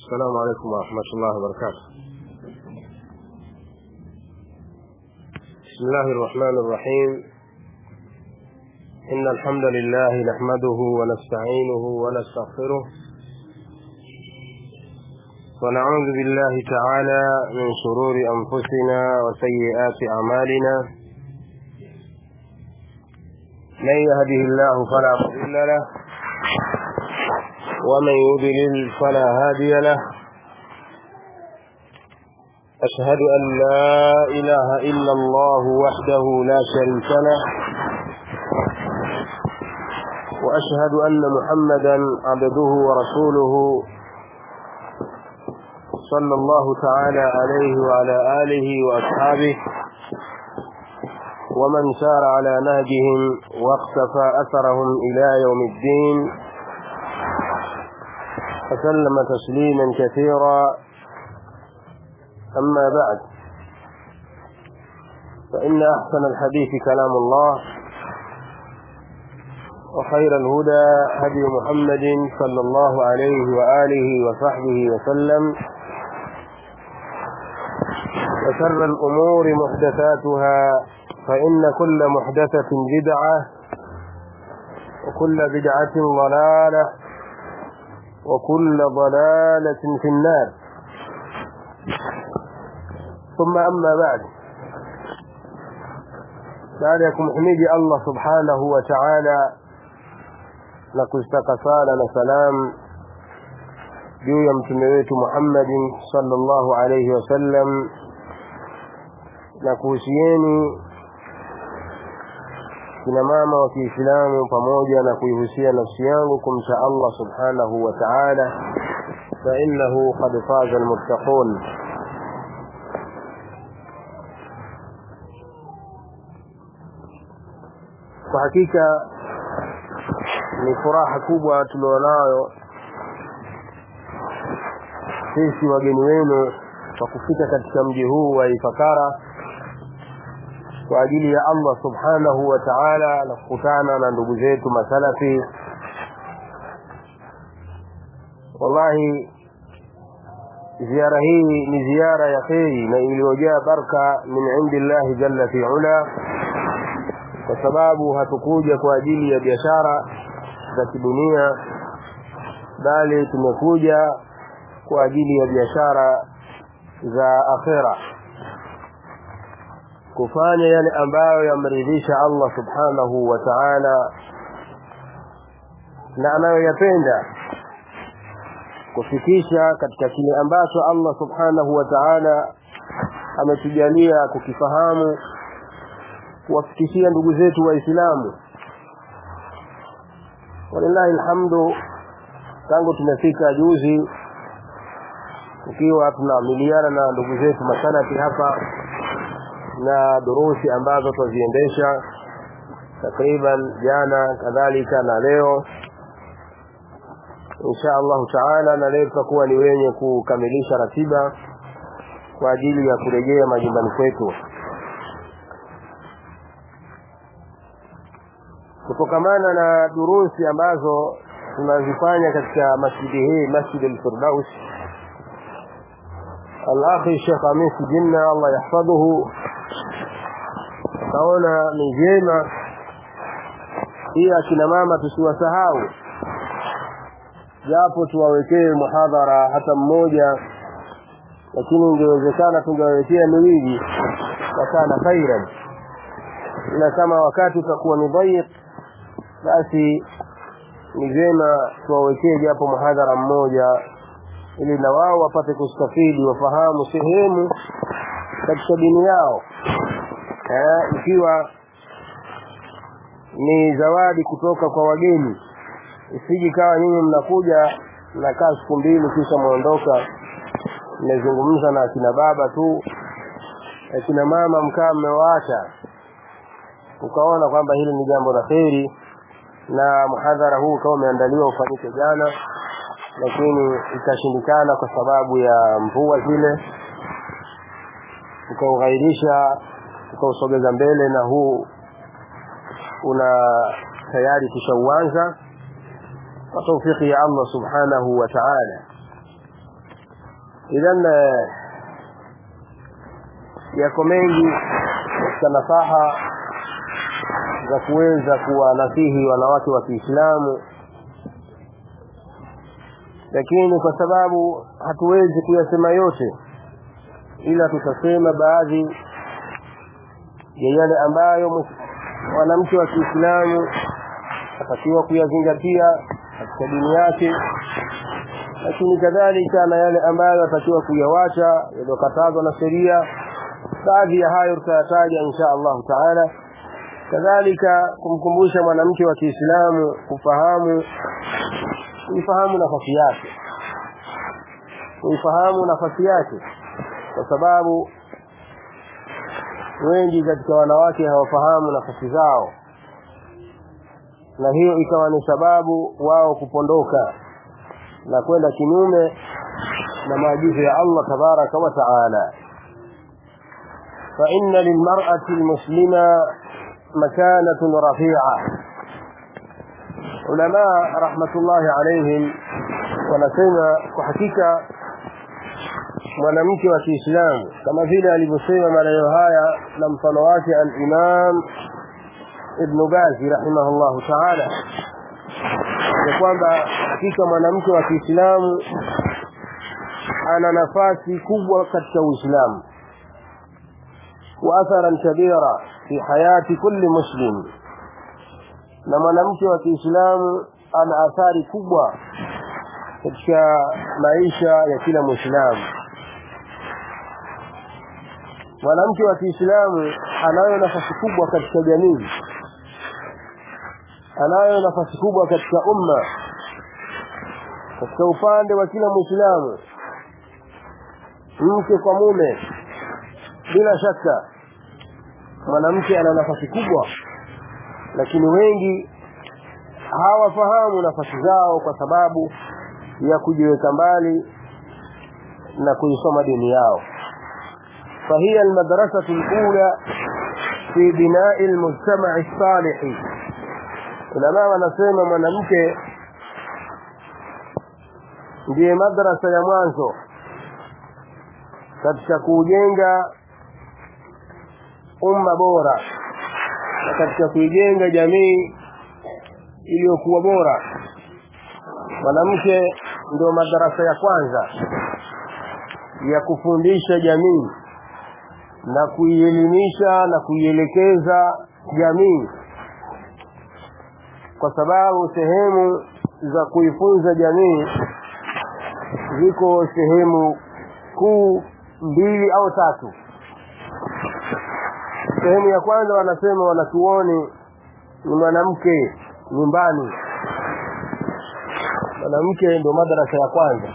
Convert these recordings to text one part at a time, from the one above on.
السلام عليكم ورحمة الله وبركاته بسم الله الرحمن الرحيم إن الحمد لله نحمده ونستعينه ونستغفره ونعوذ بالله تعالى من شرور أنفسنا وسيئات أعمالنا من يهده الله فلا مضل له ومن يضلل فلا هادي له أشهد أن لا إله إلا الله وحده لا شريك له وأشهد أن محمدا عبده ورسوله صلى الله تعالى عليه وعلى آله وأصحابه ومن سار على نهجهم واقتفى أثرهم إلى يوم الدين وسلم تسليما كثيرا أما بعد فإن أحسن الحديث كلام الله وخير الهدى هدي محمد صلى الله عليه وآله وصحبه وسلم وشر الأمور محدثاتها فإن كل محدثة بدعة وكل بدعة ضلالة وكل ضلالة في النار ثم أما بعد بعدكم حميد الله سبحانه وتعالى نكستك صالة سلام juu ya mtume wetu Muhammadin sallallahu alayhi wasallam na kuhusieni kina mama wa Kiislamu pamoja na kuihusia nafsi yangu kumcha Allah subhanahu wa ta'ala fa innahu qad faza almuttaqun kwa hakika ni furaha kubwa tulionayo sisi wageni wenu kwa kufika katika mji huu wa Ifakara kwa ajili ya Allah subhanahu wa ta'ala na kukutana na ndugu zetu masalafi wallahi ziara hii ni ziara ya kheri na iliyojaa baraka min indillahi jalla fi ula kwa sababu hatukuja kwa ajili ya biashara za kidunia bali tumekuja kwa ajili ya biashara za akhera kufanya yale ambayo yamridhisha Allah subhanahu wa ta'ala na anayoyapenda kufikisha katika kile ambacho Allah subhanahu wa ta'ala ametujalia kukifahamu kuwafikishia ndugu zetu waislamu walillahi alhamdu tangu tumefika juzi tukiwa tunaamiliana na ndugu zetu masalafi hapa na durusi ambazo tuziendesha takriban jana kadhalika na leo insha Allah taala na leo tutakuwa ni wenye kukamilisha ratiba kwa ajili ya kurejea majumbani kwetu kutokamana na durusi ambazo tunazifanya katika masjidi hii Masjid al-Firdaus al-akhi Sheikh Amis Jinna Allah yahfadhuhu kaona ni vyema hii akina mama tusiwasahau japo tuwawekee muhadhara hata mmoja lakini ingewezekana tungewawekea miwili wakana khairan ila kama wakati utakuwa ni dhaiq basi ni vyema tuwawekee japo muhadhara mmoja ili na wao wapate kustafidi wafahamu sehemu katika dini yao eh, ikiwa ni zawadi kutoka kwa wageni isiji kawa nyinyi mnakuja mnakaa siku mbili kisha muondoka mmezungumza na akina baba tu akina mama mkaa mmewaacha ukaona kwamba hili ni jambo la kheri na muhadhara huu kama umeandaliwa ufanyike jana lakini ikashindikana kwa sababu ya mvua zile ukaughairisha ukausogeza mbele na huu una tayari tushauanza kwa taufiki ya Allah subhanahu wa ta'ala idhan yako mengi katika nasaha za kuweza kuwanasihi wanawake wa Kiislamu lakini kwa sababu hatuwezi kuyasema yote ila tutasema baadhi ya yale ambayo mwanamke wa Kiislamu atakiwa kuyazingatia katika dini yake lakini kadhalika na yale ambayo atakiwa kuyawacha yaliyokatazwa na sheria baadhi ya hayo tutayataja insha Allah taala kadhalika kumkumbusha mwanamke wa Kiislamu kufahamu kuifahamu nafasi yake kuifahamu nafasi yake kwa sababu wengi katika wanawake hawafahamu nafasi zao na hiyo ikawa ni sababu wao kupondoka na kwenda kinyume na maagizo ya Allah tabaraka wa taala فإن للمرأة المسلمة مكانة رفيعة علماء رحمة الله عليهم wanasema kwa hakika mwanamke wa Kiislamu kama vile alivyosema maneno haya na mfano wake al-Imam Ibn Baz rahimahullahu ta'ala ya kwamba hakika mwanamke wa Kiislamu ana nafasi kubwa katika Uislamu wa atharan kabira fi hayati kulli muslim na mwanamke wa Kiislamu ana athari kubwa katika maisha ya kila Muislamu mwanamke wa Kiislamu anayo nafasi kubwa katika jamii anayo nafasi kubwa katika umma katika upande wa kila Muislamu mke kwa mume bila shaka mwanamke ana nafasi kubwa lakini wengi hawafahamu nafasi zao kwa sababu ya kujiweka mbali na kuisoma dini yao فهي المدرسة الأولى في بناء المجتمع الصالح ulama wanasema mwanamke ndiye madrasa ya mwanzo katika kujenga umma bora na katika kuijenga jamii iliyokuwa bora mwanamke ndio madarasa ya kwanza ya kufundisha jamii na kuielimisha na kuielekeza jamii kwa sababu sehemu za kuifunza jamii ziko sehemu kuu mbili au tatu sehemu ya kwanza wanasema wanachuoni ni mwanamke nyumbani mwanamke ndio madarasa ya kwanza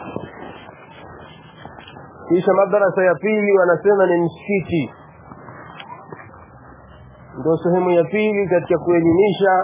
kisha madarasa ya pili wanasema ni msikiti ndio sehemu ya pili katika kuelimisha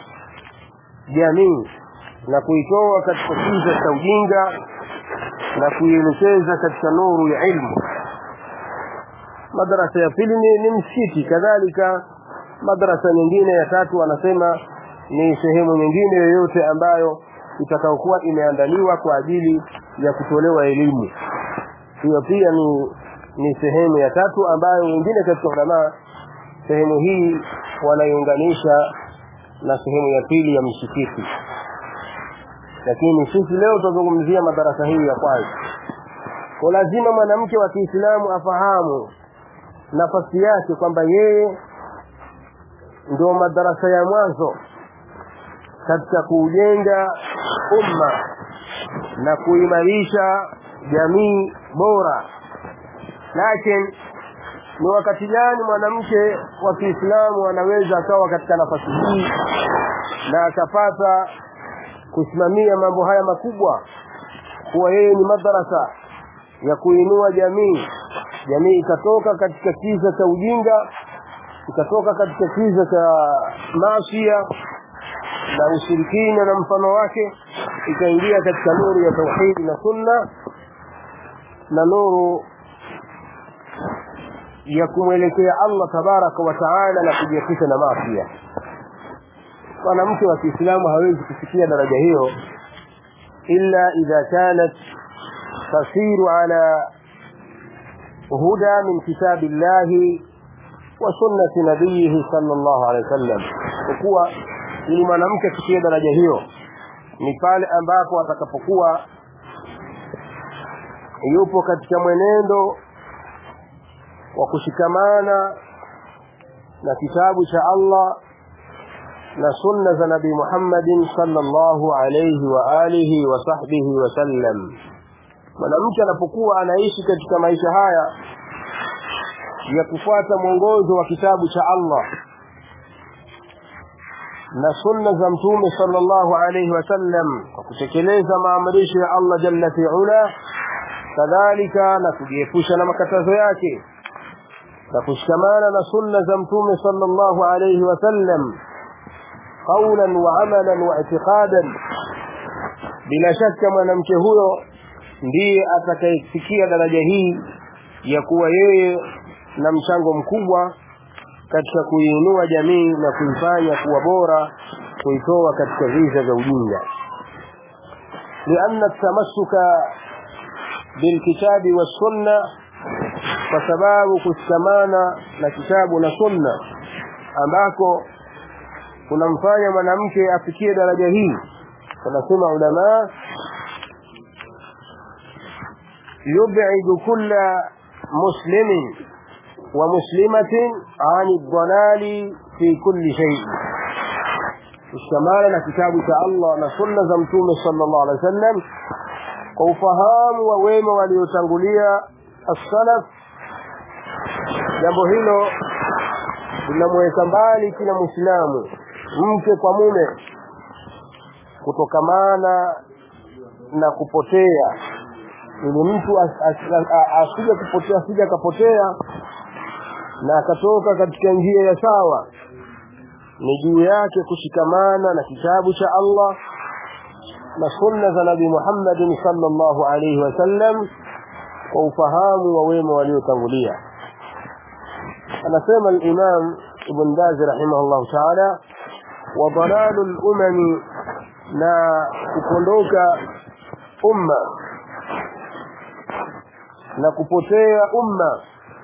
jamii na kuitoa katika kiza cha ujinga na kuielekeza katika nuru ya ilmu madarasa ya pili ni, ni msikiti kadhalika madarasa nyingine ya tatu wanasema ni sehemu nyingine yoyote ambayo itakayokuwa imeandaliwa kwa ajili ya kutolewa elimu hiyo pia ni ni sehemu ya tatu ambayo wengine katika ulama sehemu hii wanaiunganisha na sehemu ya pili ya msikiti lakini sisi leo tutazungumzia madarasa hii ya kwanza kwa lazima mwanamke wa Kiislamu afahamu nafasi yake kwamba yeye ndio madarasa ya mwanzo katika kujenga umma na kuimarisha jamii bora lakini ni wakati gani mwanamke wa Kiislamu anaweza akawa katika nafasi hii na akapata kusimamia mambo haya makubwa kuwa yeye ni madarasa ya kuinua jamii jamii ikatoka katika kiza cha ujinga ikatoka katika kiza cha masia na ushirikina na mfano wake ikaingia katika nuru ya tauhidi na sunna na nuru ya kumwelekea Allah tabaraka wa taala na kujiepusha na masia mwanamke wa Kiislamu hawezi kufikia daraja hiyo illa idha kanat tasiru ala huda min kitabi llahi wa sunnati nabiyihi sallallahu alaihi wasallam kuwa ili mwanamke kufikia daraja hiyo ni pale ambapo atakapokuwa yupo katika mwenendo wa kushikamana na kitabu cha Allah na sunna za Nabii Muhammadin sallallahu alayhi wa alihi wa sahbihi wa sallam. Mwanamke anapokuwa anaishi katika maisha haya ya kufuata mwongozo wa kitabu cha Allah na sunna za Mtume sallallahu alayhi wa sallam kwa kutekeleza maamrisho ya Allah jalla fi'ala, kadhalika na kujiepusha na makatazo yake na kushikamana na sunna za Mtume sallallahu alayhi wa sallam قولا وعملا واعتقادا bila shaka mwanamke huyo ndiye atakayefikia daraja hii ya kuwa yeye na mchango mkubwa katika kuiinua jamii na kuifanya kuwa bora kuitoa katika viza vya ujinga لأن التمسك بالكتاب والسنة فسباب kushikamana na kitabu na sunna ambako kunamfanya mwanamke afikie daraja hii wanasema ulama yub'idu kulla muslimin wa muslimatin an ad-dalali fi kulli shay kushikamana na kitabu cha Allah na sunna za mtume sallallahu alaihi wasallam kwa ufahamu wa wema waliotangulia as-salaf jambo hilo linamweka mbali kila muislamu mke kwa mume kutokamana na kupotea ili mtu asije kupotea asije akapotea na akatoka katika njia ya sawa ni juu yake kushikamana na kitabu cha Allah na sunna za Nabii Muhammad sallallahu alaihi wasallam kwa ufahamu wa wema waliotangulia anasema al-Imam Ibn Baz rahimahullah ta'ala wa dalalul umami na kupondoka umma na kupotea umma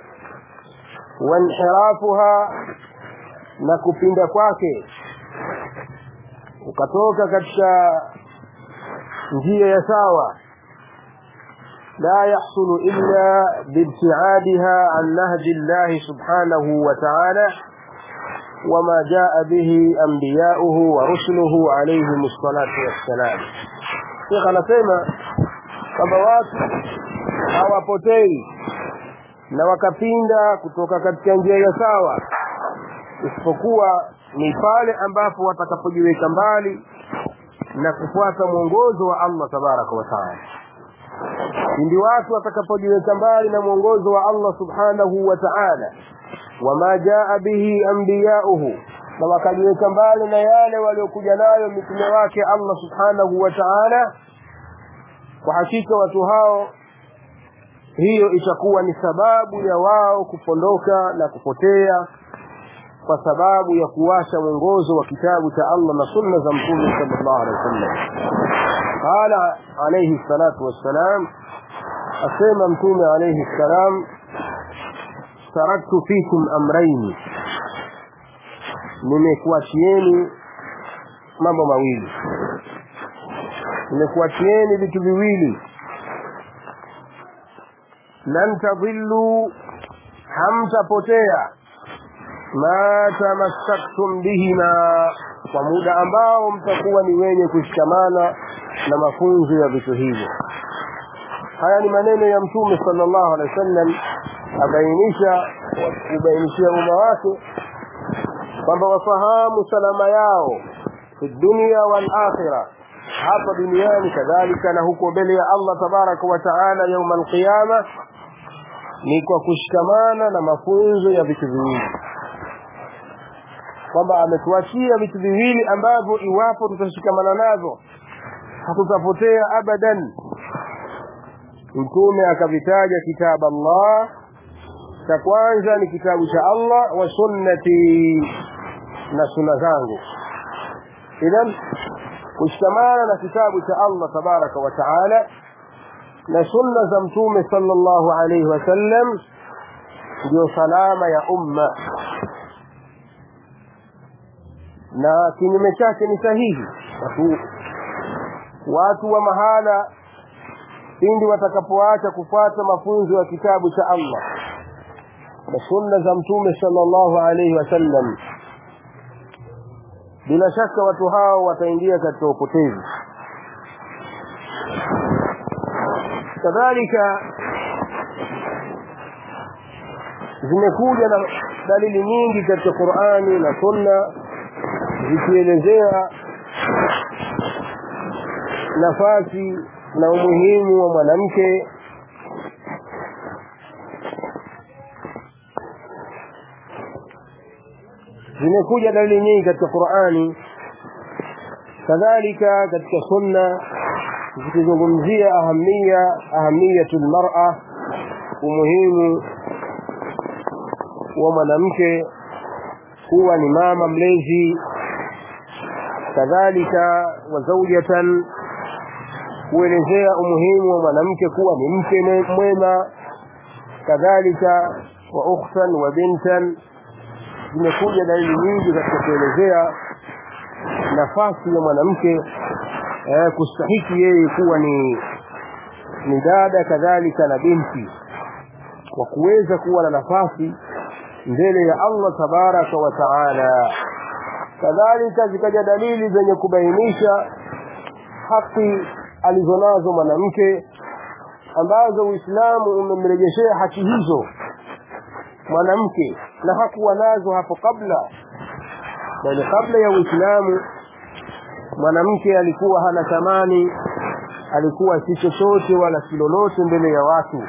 wanhirafuha na kupinda kwake ukatoka katika njia ya sawa لا يحصل إلا بابتعادها عن نهج الله سبحانه وتعالى وما جاء به أنبياؤه ورسله عليهم الصلاة والسلام شيخ anasema kwamba watu hawapotei na wakapinda kutoka katika njia ya sawa isipokuwa ni pale ambapo watakapojiweka mbali na kufuata mwongozo wa Allah tabaraka wa taala pindi watu watakapojiweka mbali na mwongozo wa Allah subhanahu wa ta'ala wama jaa bihi anbiyauhu na wakajiweka mbali na yale waliokuja nayo mitume wake Allah subhanahu wa ta'ala kwa hakika watu hao hiyo itakuwa ni sababu ya wao kupondoka na kupotea kwa sababu ya kuwasha mwongozo wa kitabu cha Allah na sunna za mtume sallallahu alaihi wasallam qala alayhi salatu wassalam asema mtume alayhi salam taraktu fikum amraini nimekuachieni mambo mawili nimekuachieni vitu viwili lan tadhillu hamtapotea ma tamassaktum bihima kwa muda ambao mtakuwa ni wenye kushikamana na mafunzo ya vitu hivyo haya ni maneno ya mtume sallallahu alaihi wasallam abainisha kubainishia umma wake kwamba wafahamu salama yao fi dunia wal akhirah hapa duniani kadhalika na huko mbele ya Allah tabaraka wa taala yauma alqiyama ni kwa kushikamana na mafunzo ya vitu viwili kwamba ametuachia vitu viwili ambavyo iwapo tutashikamana nazo hatutapotea abadan mtume akavitaja kitabu Allah cha kwanza ni kitabu cha Allah wa sunnati na sunna zangu idhan kushikamana na kitabu cha Allah tabaraka wa taala na sunna za mtume sallallahu alaihi wasallam ndio salama ya umma na kinyume chake ni sahihi watu, watu wa mahala pindi watakapoacha kufuata mafunzo ya kitabu cha Allah na sunna za mtume sallallahu alaihi wasallam bila shaka watu hao wataingia katika upotevu kadhalika zimekuja na dalili nyingi katika Qur'ani na Sunna zikielezea nafasi na umuhimu wa mwanamke zimekuja dalili nyingi katika Qur'ani kadhalika katika Sunna zikizungumzia ahamia ahamiyatul mar'a umuhimu wa mwanamke kuwa ni mama mlezi kadhalika wa zaujatan kuelezea umuhimu wa mwanamke kuwa ni mke mwema kadhalika wa ukhtan wa bintan zimekuja dalili nyingi katika kuelezea nafasi ya mwanamke eh, kustahiki yeye kuwa ni ni dada kadhalika na binti kwa kuweza kuwa na nafasi mbele ya Allah tabaraka wa taala kadhalika zikaja dalili zenye kubainisha haki alizonazo mwanamke ambazo Uislamu umemrejeshea haki hizo mwanamke na hakuwa nazo hapo kabla bali kabla ya Uislamu mwanamke alikuwa hana thamani alikuwa si chochote wala si lolote mbele ya watu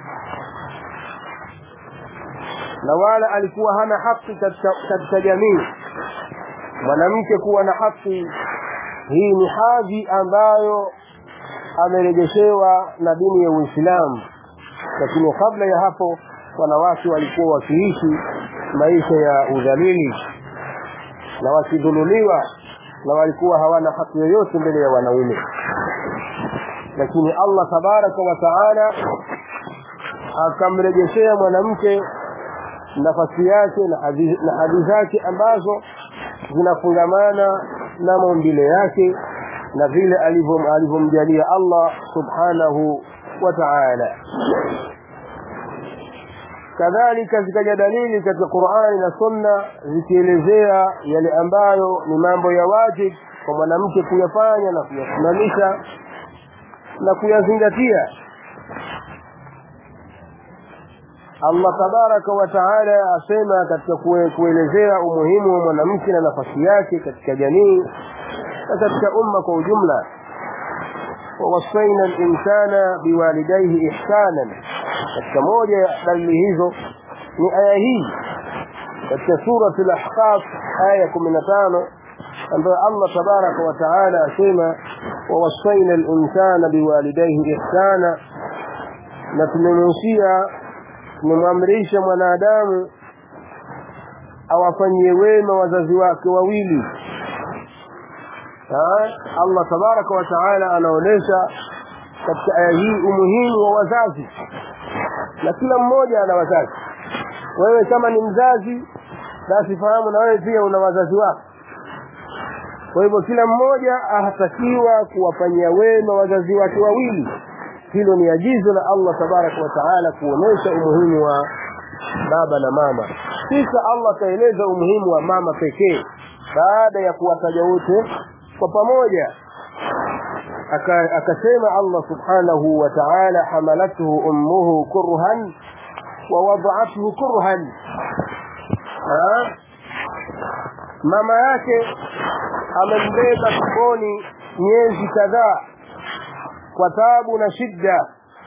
na wala alikuwa hana haki katika, katika jamii mwanamke kuwa na haki hii ni hadhi ambayo amerejeshewa na dini ya Uislamu lakini kabla ya hapo wanawake walikuwa wakiishi maisha ya udhalili na wakidhululiwa na walikuwa hawana haki yoyote mbele ya wanaume lakini Allah tabaraka wa taala akamrejeshea mwanamke nafasi yake na hadhi na hadhi zake ambazo zinafungamana na maumbile yake na vile alivyomjalia Allah subhanahu wa ta'ala kadhalika zikaja dalili katika Qur'ani na Sunna zikielezea yale ambayo ni mambo ya wajib kwa mwanamke kuyafanya na kuyasimamisha na kuyazingatia Allah tabaraka wa taala asema katika kuelezea umuhimu wa mwanamke na nafasi yake katika jamii na katika umma kwa ujumla ووصينا الإنسان بوالديه إحسانا katika moja ya dalili hizo ni aya hii katika sura al-ahqaf aya 15 ambayo Allah tabaraka wa taala asema ووصينا الإنسان بوالديه إحسانا na tumemuhusia tumemwamrisha mwanadamu awafanyie wema wazazi wake wawili Allah tabaraka wa taala anaonesha katika aya hii umuhimu wa wazazi na kila mmoja ana wazazi wewe kama ni mzazi basi fahamu na wewe pia una wazazi wako kwa hivyo kila mmoja ahatakiwa kuwafanyia wema wazazi wake wawili hilo ni agizo la Allah tabaraka wa taala kuonesha umuhimu wa baba na mama kisha Allah kaeleza umuhimu wa mama pekee baada ya kuwataja wote kwa pamoja akasema Allah subhanahu wa ta'ala hamalathu ummuhu kurhan wa wada'athu kurhan mama yake amembeba tumboni miezi kadhaa kwa taabu na shida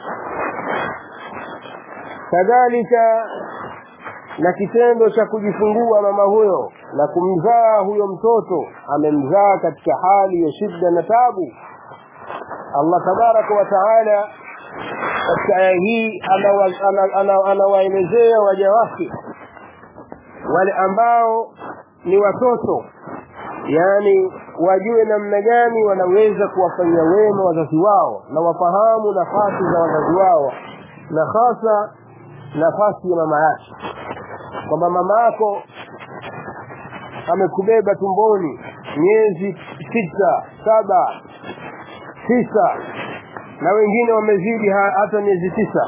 kadhalika na kitendo cha kujifungua mama huyo na kumzaa huyo mtoto amemzaa katika hali ya shida na tabu Allah tabaraka wa taala katika aya hii anawaelezea waja wake wale ambao ni watoto yani wajue namna gani wanaweza kuwafanyia wema wazazi wao na wafahamu nafasi za wazazi wao na hasa nafasi ya mama yake kwamba mama yako amekubeba tumboni miezi sita saba tisa na wengine wamezidi hata miezi tisa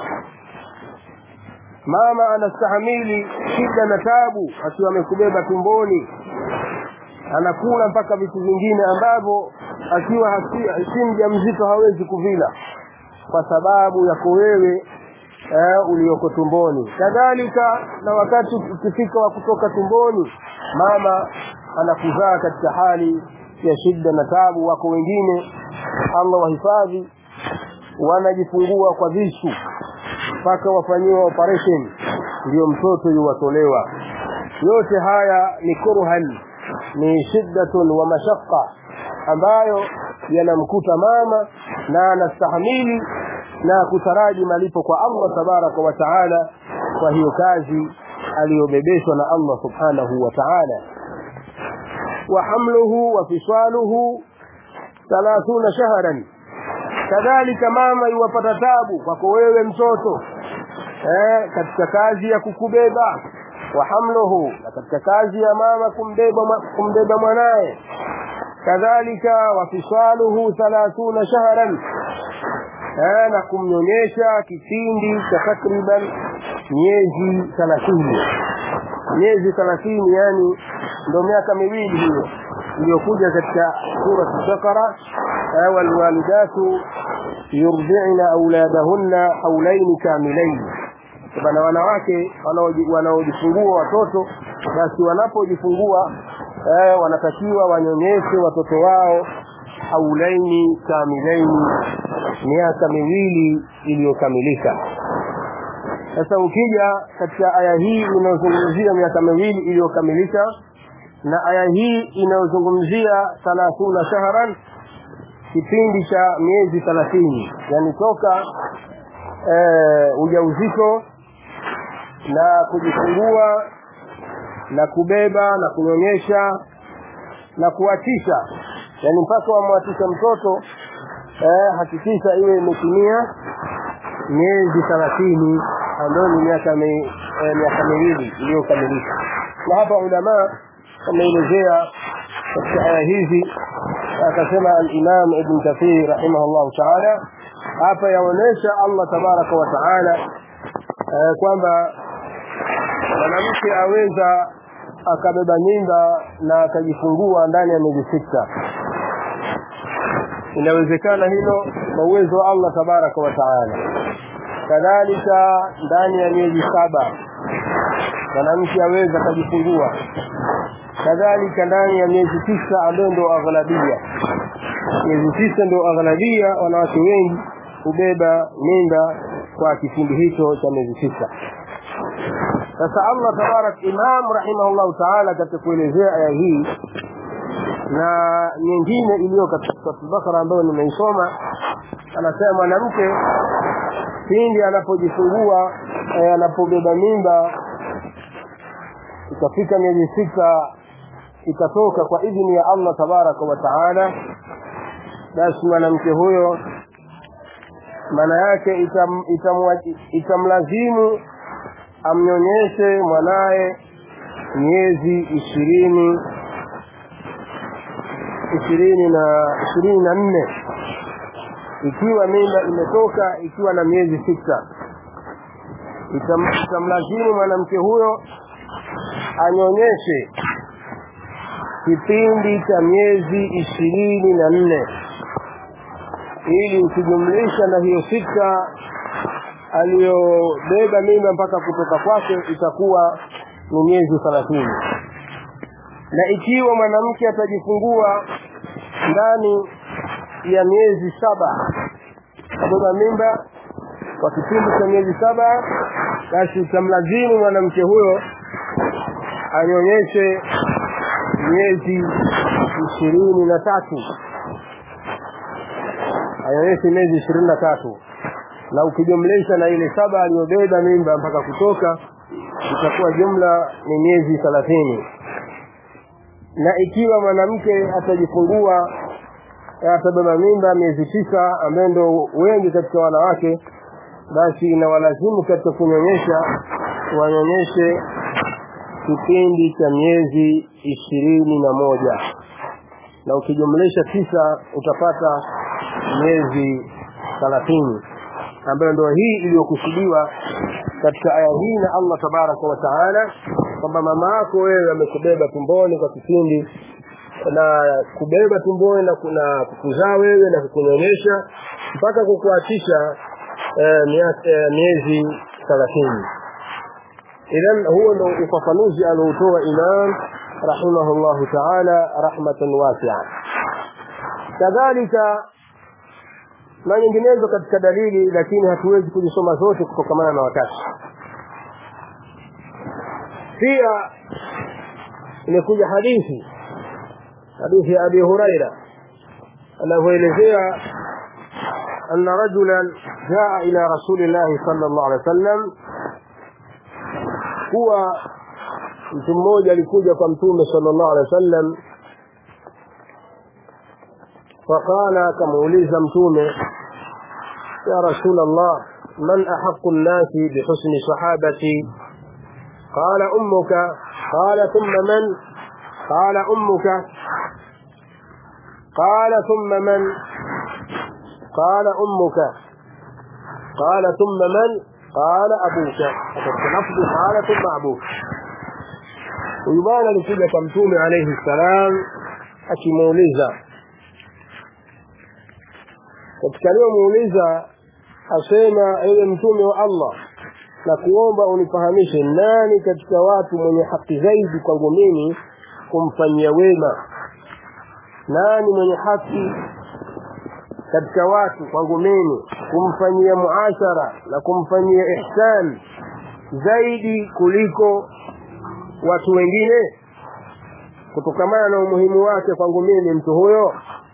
mama anastahamili shida na tabu akiwa amekubeba tumboni anakula mpaka vitu vingine ambavyo akiwa si mjamzito hawezi kuvila kwa sababu yako wewe eh, ulioko tumboni kadhalika na wakati ukifika wa kutoka tumboni mama anakuzaa katika hali ya shida na tabu wako wengine Allah wahifadhi wanajifungua kwa visu mpaka wafanyiwe operation ndio mtoto yuwatolewa yote haya ni kurhan ni shiddatun wa mashaqqa ambayo yanamkuta mama na anastahamili na kutaraji malipo kwa Allah tabaraka wa taala kwa hiyo kazi aliyobebeshwa na Allah subhanahu wa ta'ala wa hamluhu wa fisaluhu 30 shahran kadhalika mama iwapata tabu kwako wewe mtoto eh, katika kazi ya kukubeba wa hamluhu na katika kazi ya mama kumbeba kumbeba mwanaye kadhalika wa fisaluhu 30 shahran eh, na kumnyonyesha kipindi cha takriban miezi 30 miezi 30 yani ndio miaka miwili hiyo iliyokuja katika sura al-Baqara walwalidatu yurdi'na auladahunna haulaini kamilaini bana wanawake wanaojifungua watoto basi wanapojifungua eh, wanatakiwa wanyonyeshe watoto wao haulaini kamilaini miaka miwili iliyokamilika sasa ukija katika aya hii inayozungumzia miaka miwili iliyokamilika na aya hii inayozungumzia thalathuna shahran kipindi cha miezi thelathini yani toka e, ujauzito na kujifungua na kubeba na kunyonyesha na kuwatisha yani mpaka wamwatisha mtoto eh, hakikisha iwe imetimia miezi thelathini ambayo ni miaka mi, eh, miaka miwili iliyokamilika na hapa ulamaa wameelezea katika aya hizi akasema al-Imam Ibn Kathir rahimahullah ta'ala hapa yaonesha Allah tabaraka wa taala eh, kwamba mwanamke aweza akabeba mimba na akajifungua ndani ya miezi sita inawezekana hilo kwa uwezo wa Allah tabaraka wa taala kadhalika ndani ya miezi saba mwanamke aweza akajifungua kadhalika ndani ya miezi tisa ambayo ndio aghlabia miezi tisa ndio aghlabia wanawake wengi hubeba mimba kwa kipindi hicho cha miezi tisa sasa Allah tabarak Imam rahimahullah taala katika kuelezea aya hii na nyingine iliyo katika sura Bakara ambayo nimeisoma anasema mwanamke pindi anapojifungua eh, anapobeba mimba ikafika miezi sita ikatoka kwa idhini ya Allah tabaraka wa taala basi mwanamke huyo maana yake itam, itam, itamlazimu amnyonyeshe mwanaye miezi ishirini ishirini na ishirini na nne ikiwa mimba imetoka ikiwa na miezi sita itam, itamlazimu mwanamke huyo anyonyeshe kipindi cha miezi ishirini na nne ili ukijumlisha na hiyo sita aliyobeba mimba mpaka kutoka kwake itakuwa ni miezi thelathini na ikiwa mwanamke atajifungua ndani ya miezi saba kabeba mimba kwa kipindi cha miezi saba basi itamlazimu mwanamke huyo anyonyeshe miezi ishirini na tatu anyonyeshe miezi ishirini na tatu na ukijumlisha na ile saba aliyobeba mimba mpaka kutoka itakuwa jumla ni miezi thelathini na ikiwa mwanamke atajifungua atabeba mimba miezi tisa ambaye ndo wengi katika wanawake basi inawalazimu katika kunyonyesha wanyonyeshe kipindi cha miezi ishirini na moja na ukijumlisha tisa utapata miezi thalathini ambayo ndio hii iliyokusudiwa katika aya hii na Allah tabaraka wa taala kwamba mama yako wewe amekubeba tumboni kwa kipindi na kubeba tumboni na kuna kukuzaa wewe na kukunyonyesha mpaka kukuachisha eh, eh, miezi thelathini idhan huo ndo ufafanuzi alioutoa imam rahimahullahu taala rahmatan wasia kadhalika na nyinginezo katika dalili lakini hatuwezi kuzisoma zote kutokamana na wakati pia imekuja hadithi hadithi ya abi huraira anavyoelezea أن رجلا جاء إلى رسول الله صلى الله عليه وسلم هو mtu mmoja alikuja kwa mtume sallallahu alaihi wasallam faqala akamuuliza mtume ya rasul allah man ahaqu nnasi bihusni sahabati qala ummuka qala thumma man qala ummuka qala thumma man قال أمك قال ثم من قال أبوك لفظ قال ثم أبوك ويبان لكل كمتوم عليه السلام akimuuliza katika aliyomuuliza asema ewe mtume wa allah na kuomba unifahamishe nani katika watu mwenye haki zaidi kwangu mimi kumfanyia wema nani mwenye haki katika watu kwangu mimi kumfanyia muashara na kumfanyia ihsan zaidi kuliko watu wengine kutokamana na umuhimu wake kwangu mimi mtu huyo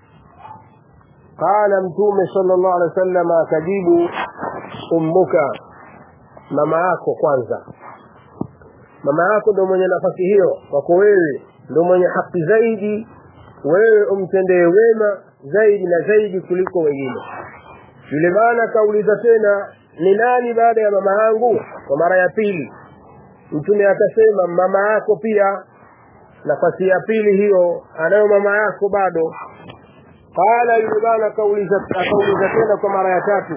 qala mtume sallallahu alaihi wasallam akajibu ummuka mama yako kwanza mama yako ndo mwenye nafasi hiyo kwako wewe ndo mwenye haki zaidi wewe umtendee wema zaidi na zaidi kuliko wengine yule bwana akauliza tena ni nani baada ya mama yangu kwa mara ya pili mtume akasema mama yako pia nafasi ya pili hiyo anayo mama yako bado qala yule bwana akauliza akauliza tena kwa mara ya tatu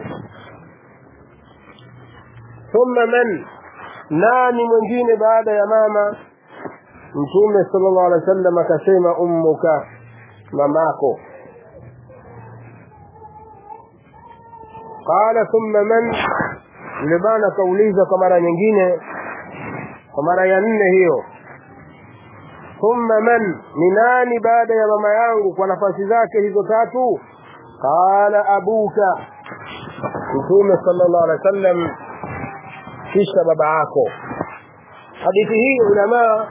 thumma man nani mwingine baada ya mama mtume sallallahu alaihi wasallam akasema ummuka mamako qala thumma man yule bwana akauliza kwa mara nyingine kwa mara ya nne hiyo thumma man ni nani baada ya mama yangu kwa nafasi zake hizo tatu qala abuka mtume sallallahu alaihi wasallam kisha baba yako hadithi hii ulamaa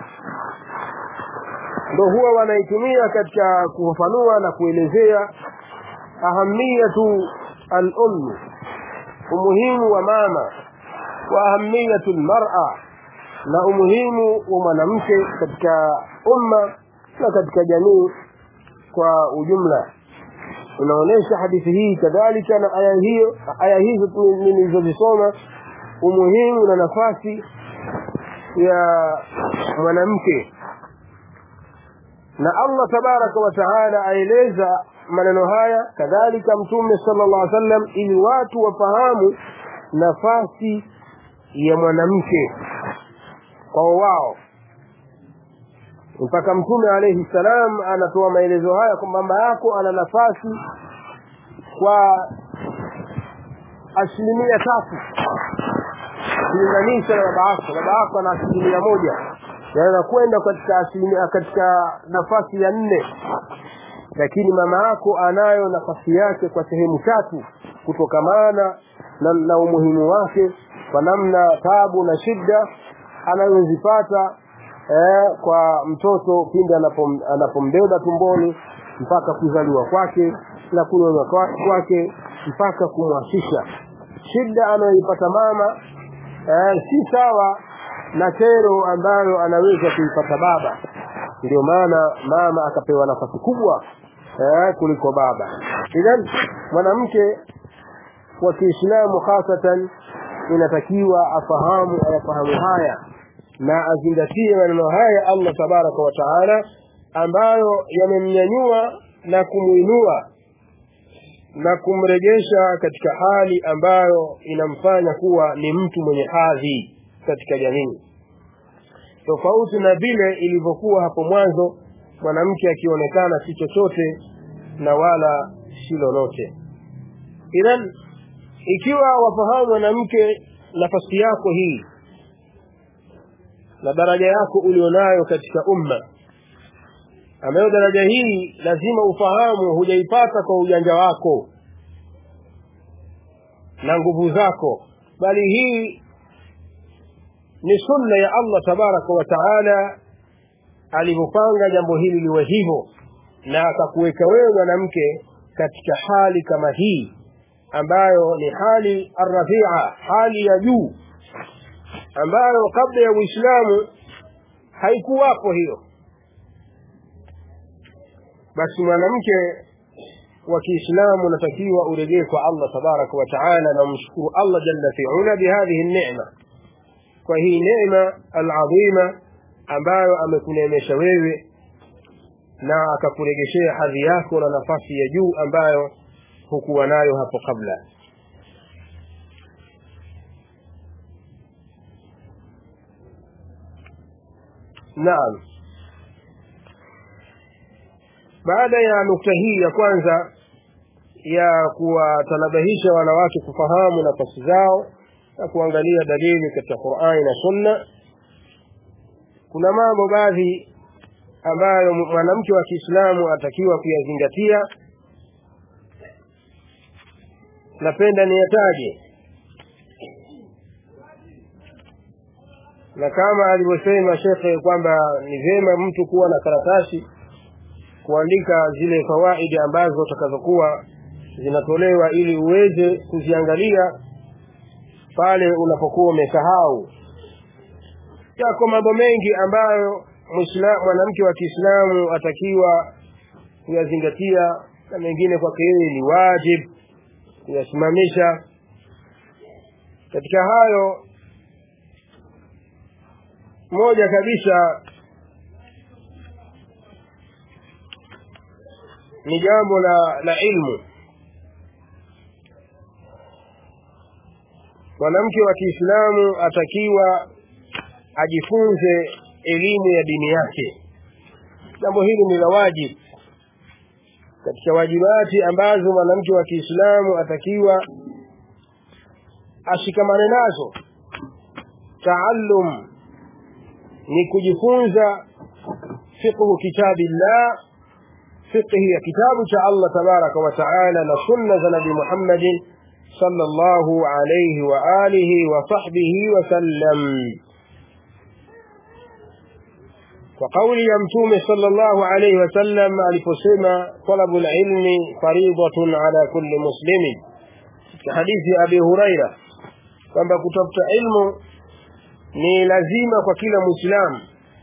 ndo huwa wanaitumia katika kufafanua na kuelezea ahamiyatu al-umm umuhimu wa mama wa ahamiyatu al-mar'a na umuhimu wa mwanamke katika umma na katika jamii kwa ujumla unaonesha hadithi hii kadhalika na aya hiyo aya hizo nilizozisoma umuhimu na nafasi ya mwanamke na Allah tabaraka wa taala aeleza maneno haya kadhalika mtume sallallahu alaihi wasallam ili watu wafahamu nafasi ya mwanamke kwa wao mpaka mtume alayhi salam anatoa maelezo haya kwamba mama yako ana nafasi kwa asilimia tatu kulinganisha na baba yako baba yako ana asilimia moja yanaweza kwenda katika asilimia katika nafasi ya nne lakini mama yako anayo nafasi yake kwa sehemu tatu kutokamana na, na umuhimu wake kwa namna tabu na shida anayozipata eh, kwa mtoto pindi anapom, anapombeba tumboni mpaka kuzaliwa kwake na kunyonywa kwake mpaka kumwashisha shida anayoipata mama eh, si sawa na kero ambayo anaweza kuipata baba ndio maana mama akapewa nafasi kubwa eh, kuliko baba idhan mwanamke wa Kiislamu hasatan inatakiwa afahamu ayafahamu haya na azingatie maneno haya Allah tabaraka wa taala ambayo yamemnyanyua na kumuinua na kumrejesha katika hali ambayo inamfanya kuwa ni mtu mwenye hadhi katika jamii tofauti na vile ilivyokuwa hapo mwanzo mwanamke akionekana si chochote na wala si lolote idhan ikiwa wafahamu mwanamke nafasi yako hii na daraja yako ulionayo katika umma ambayo daraja hii lazima ufahamu hujaipata kwa ujanja wako na nguvu zako bali hii ni sunna ya Allah tabaraka wa taala alivyopanga jambo hili liwe hivyo na akakuweka wewe mwanamke katika hali kama hii ambayo ni hali arrafia hali ya juu ambayo kabla ya Uislamu haikuwapo hiyo basi mwanamke wa Kiislamu unatakiwa urejee kwa Allah tabaraka wa taala na umshukuru Allah jalla fi'ala bihadhihi neema kwa hii neema alazima ambayo amekuneemesha wewe na akakuregeshea hadhi yako na nafasi ya juu ambayo hukuwa nayo hapo kabla naam baada ya nukta hii ya kwanza ya kuwatanabahisha wanawake kufahamu nafasi zao na kuangalia dalili katika Qur'ani na Sunna kuna mambo baadhi ambayo mwanamke wa Kiislamu atakiwa kuyazingatia napenda niyataje na kama alivyosema shekhe kwamba ni vyema mtu kuwa na karatasi kuandika zile fawaidi ambazo utakazokuwa zinatolewa ili uweze kuziangalia pale unapokuwa umesahau yako mambo mengi ambayo mwanamke wa Kiislamu atakiwa kuyazingatia na mengine kwake yeye ni wajib kuyasimamisha katika hayo moja kabisa ni jambo la la ilmu mwanamke wa Kiislamu atakiwa ajifunze elimu ya dini yake jambo hili ni la wajibu katika wajibati ambazo mwanamke wa Kiislamu atakiwa ashikamane nazo taallum ni kujifunza fiqhu kitabillah fiqhi ya kitabu cha Allah tabaraka wa taala na sunna za nabii Muhammadin sallallahu alayhi wa alihi wa sahbihi wa sallam kwa kauli ya mtume sallallahu alayhi wa sallam aliposema talabu alilmi faridatun ala kulli muslimin katika hadithi ya Abi Huraira kwamba kutafuta ilmu ni lazima kwa kila muislamu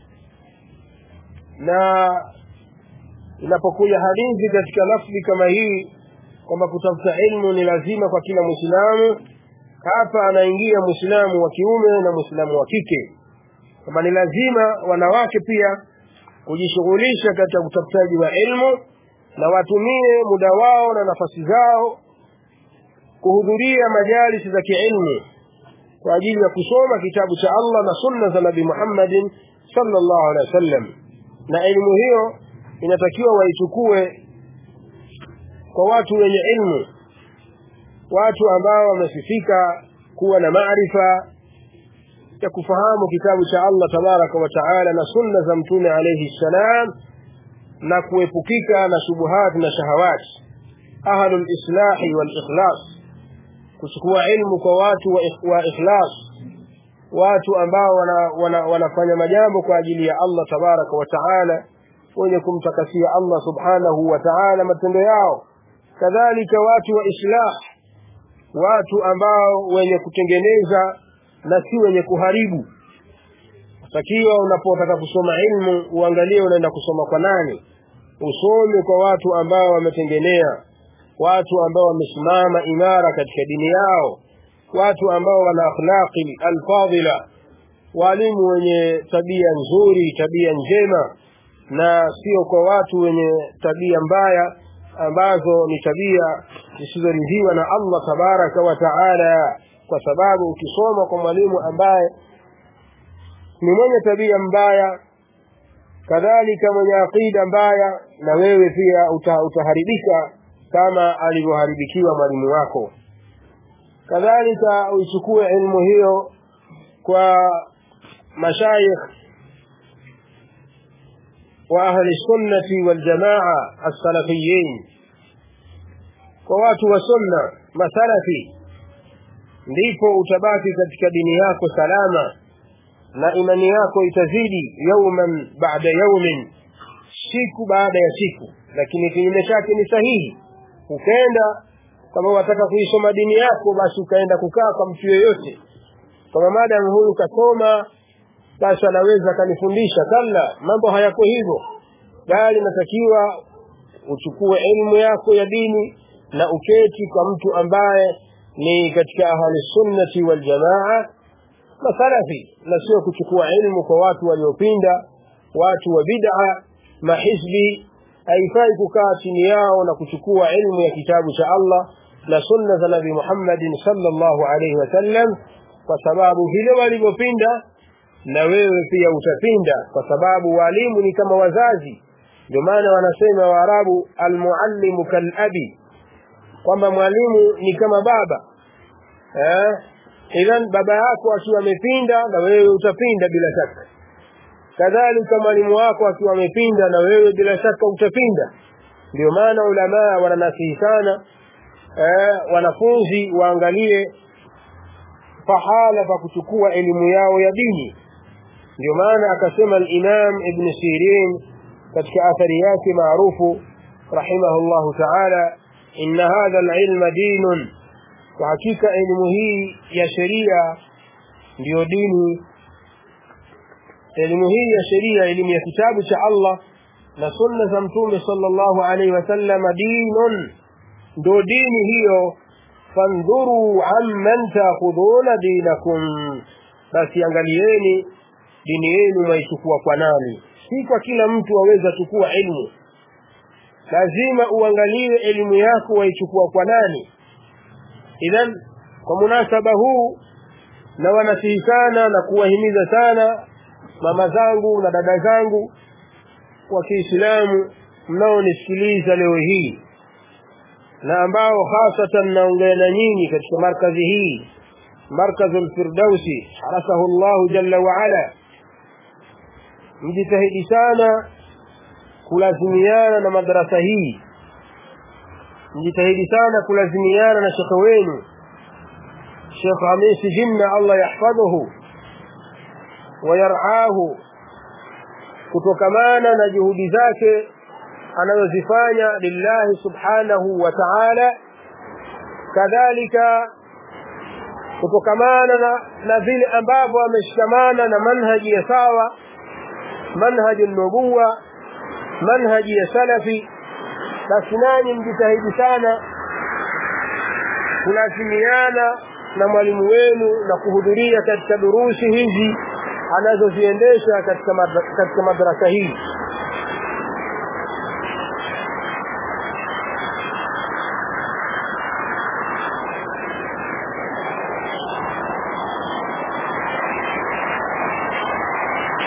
na inapokuja hadithi katika lafzi kama hii kwamba kutafuta ilmu ni lazima kwa kila muislamu hapa anaingia muislamu wa kiume na muislamu wa kike kwamba ni lazima wanawake pia kujishughulisha katika utafutaji wa ilmu na watumie muda wao na nafasi zao kuhudhuria majalisi za kiilmu kwa ajili ya kusoma kitabu cha Allah na sunna za Nabii Muhammadin sallallahu alaihi wasallam na elimu hiyo inatakiwa waichukue kwa watu wenye ilmu watu ambao wamesifika kuwa na maarifa ya kufahamu kitabu cha Allah tabaraka wa taala na sunna za mtume alayhi salam na kuepukika na shubuhat na shahawat ahlul islahi wal ikhlas kuchukua ilmu kwa watu wa, wa ikhlas watu ambao wana, wana, wanafanya majambo kwa ajili ya Allah tabaraka wa taala wenye kumtakasia Allah subhanahu wa ta'ala matendo yao kadhalika watu wa islah watu ambao wenye kutengeneza na si wenye kuharibu takiwa unapotaka kusoma ilmu uangalie unaenda kusoma kwa nani usome kwa watu ambao wametengenea watu ambao wamesimama imara katika dini yao watu ambao wana akhlaqi alfadila walimu wenye tabia nzuri tabia njema na sio kwa watu wenye tabia mbaya ambazo ni tabia zisizoridhiwa na Allah tabaraka wa taala kwa sababu ukisoma kwa mwalimu ambaye ni mwenye tabia mbaya kadhalika mwenye aqida mbaya na wewe pia uta, utaharibika kama alivyoharibikiwa mwalimu wako kadhalika uichukue elimu hiyo kwa mashayikh wa ahli sunnati wal jamaa as-salafiyin kwa watu wa sunna masalafi ndipo utabaki katika dini yako salama na imani yako itazidi yauman baada yaumin siku baada ya siku lakini kinyume chake ni sahihi ukaenda kama wataka kuisoma dini yako basi ukaenda kukaa kwa mtu yeyote kama madam huyu kasoma basi anaweza akanifundisha kalla mambo hayako hivyo bali natakiwa uchukue elimu yako ya dini na uketi kwa mtu ambaye ni katika ahli sunnati wal jamaa masalafi na sio kuchukua elimu kwa watu waliopinda watu wa bid'a mahizbi haifai kukaa chini yao na kuchukua elimu ya kitabu cha Allah na sunna za Nabii Muhammad sallallahu alaihi wasallam kwa sababu vile walivyopinda na wewe pia utapinda kwa sababu walimu ni kama wazazi ndio maana wanasema waarabu almuallimu kalabi kwamba mwalimu ni kama baba eh idhan baba yako akiwa amepinda na wewe utapinda bila shaka kadhalika mwalimu wako akiwa amepinda na wewe bila shaka utapinda ndio maana ulamaa wananasihi sana eh, wanafunzi waangalie pahala pa kuchukua elimu yao ya dini ndio maana akasema al-Imam Ibn Sirin katika athari yake maarufu rahimahullahu ta'ala inna hadha al-ilma dinun kwa hakika elimu hii ya sheria ndiyo dini elimu hii ya sheria elimu ya kitabu cha Allah na sunna za mtume sallallahu alaihi wasallam dinun ndo dini hiyo fandhuru amman taakhudhuna dinakum basi angalieni dini yenu mwaichukua kwa nani si kwa kila mtu aweza chukua elimu lazima uangalie elimu yako waichukua kwa nani idhan kwa munasaba huu na wanasihi sana na kuwahimiza sana mama zangu na dada zangu wa Kiislamu mnaonisikiliza leo hii na ambao hasatan naongea na nyinyi katika markazi hii markazu al-Firdausi harasahu Allah jalla wa ala mjitahidi sana kulazimiana na madarasa hii mjitahidi sana kulazimiana na shekhe wenu Sheikh Hamisi Jinna Allah yahfadhuhu wayaraahu kutokamana na juhudi zake anazozifanya lillahi subhanahu wa ta'ala kadhalika kutokamana na, na vile ambavyo ameshikamana na manhaji ya sawa manhaji nubuwa manhaji ya salafi basi nanyi mjitahidi sana kulazimiana na mwalimu wenu na kuhudhuria katika durusi hizi anazoziendesha katika katika madrasa hii